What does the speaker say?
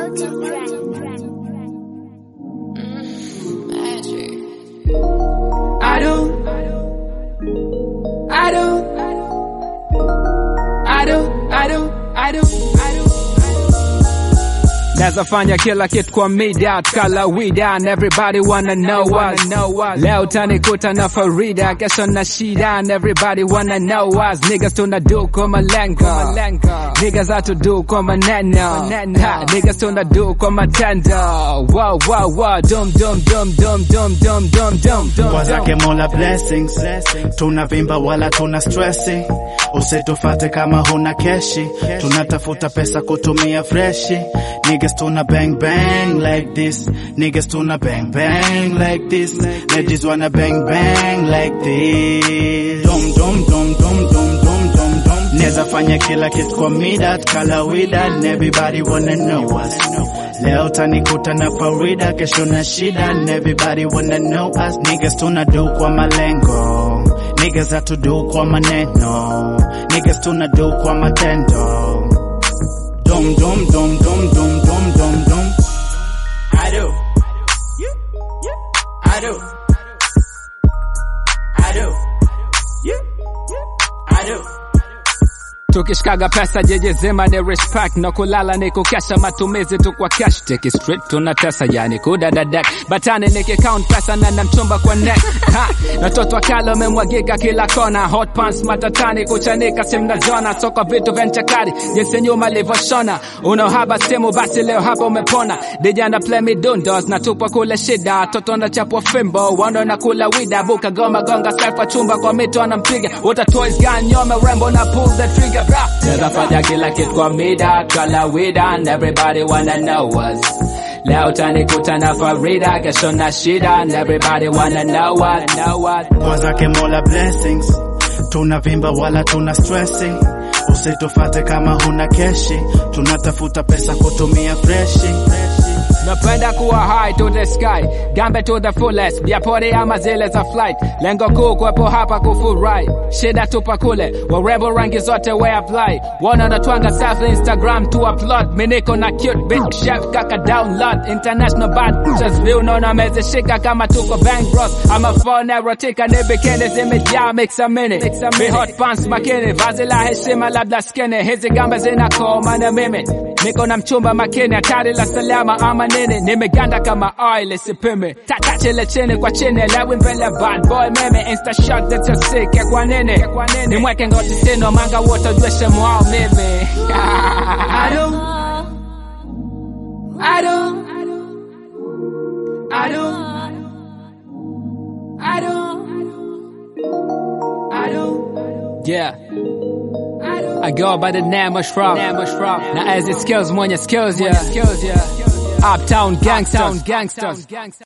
Sultan Brand. I don't, I don't, I don't, I don't, I don't, I don't. Naweza fanya kila kitu kwa mida kala wida and everybody wanna know us. Leo tanikuta na Farida, kesho na shida and everybody wanna know us. Niggas tunadu kwa malengo, niggas hatudu kwa maneno, Ha, niggas tunadu kwa matendo. Wow, wow, wow, dum dum dum dum dum dum dum dum dum. kwa zake mola blessings tunavimba wala tuna stressi usitufate kama huna keshi tunatafuta pesa kutumia freshi niggas tuna bang bang like this niggas tuna bang bang like this ladies wanna bang bang like this dum dum dum dum dum dum dum dum neza fanya kila kitu kwa mida kala wida and everybody wanna know us Leo tanikuta na Farida, kesho na shida and everybody wanna know us. Niggas tunadu kwa malengo, niggas hatudu kwa maneno, niggas tunadu kwa matendo. Dum dum dum dum dum dum dum dum. I do. I do. I do. I do. tukishikaga pesa jeje zima ni respect na kulala ni kukesha matumizi tu kwa cash take it straight tunatesa yani kudadadek batani niki count pesa na namchumba kwa neck ha na toto kalo memwagika kila kona hot pants matatani kuchanika simna zona soko vitu vya nchakari jinsi nyuma livyoshona unohaba simu basi leo hapa umepona dijana play me dundos na tupa kule shida toto na chapwa fimbo wando na kula wida buka goma gonga selfa chumba kwa mito anampiga water toys gun nyome rembo na pull the trigger bra Neza fanya kila kitu kwa mida kala wida and everybody wanna know us Leo tanikuta na Farida kesho na shida and everybody wanna know what know what kwa zake mola blessings tunavimba wala tuna stressi usitufate kama huna keshi tunatafuta pesa kutumia freshi Napenda kuwa high to the sky, gambe to the fullest, biapori ama zile za flight. Lengo kuu kuwepo hapa kufurahi, shida tupa kule, warembo rangi zote we apply. Wana natwanga self Instagram to upload, miniko na cute bitch chef kaka download. International bad just view naona mezeshika kama tuko bang bros. ama phone erotica ni bikini zimejaa mix a minute. Mi hot pants makini, vazi la heshima labda skinny, hizi gambe zinakoma na mimi. Niko na mchumba makini, hatari la salama ama nini, nimeganda kama oil isipime. Tata chile chini kwa chini, lewi mbele bad boy meme, insta shot that you sick ya kwa nini, nimweke ngoti sino manga wote ujue shemu wao mimi. I don't, I don't, I don't, I don't, I don't, yeah. I go by the name of Shrub. Now as it skills, mwenye skills, yeah. Uptown gangsters.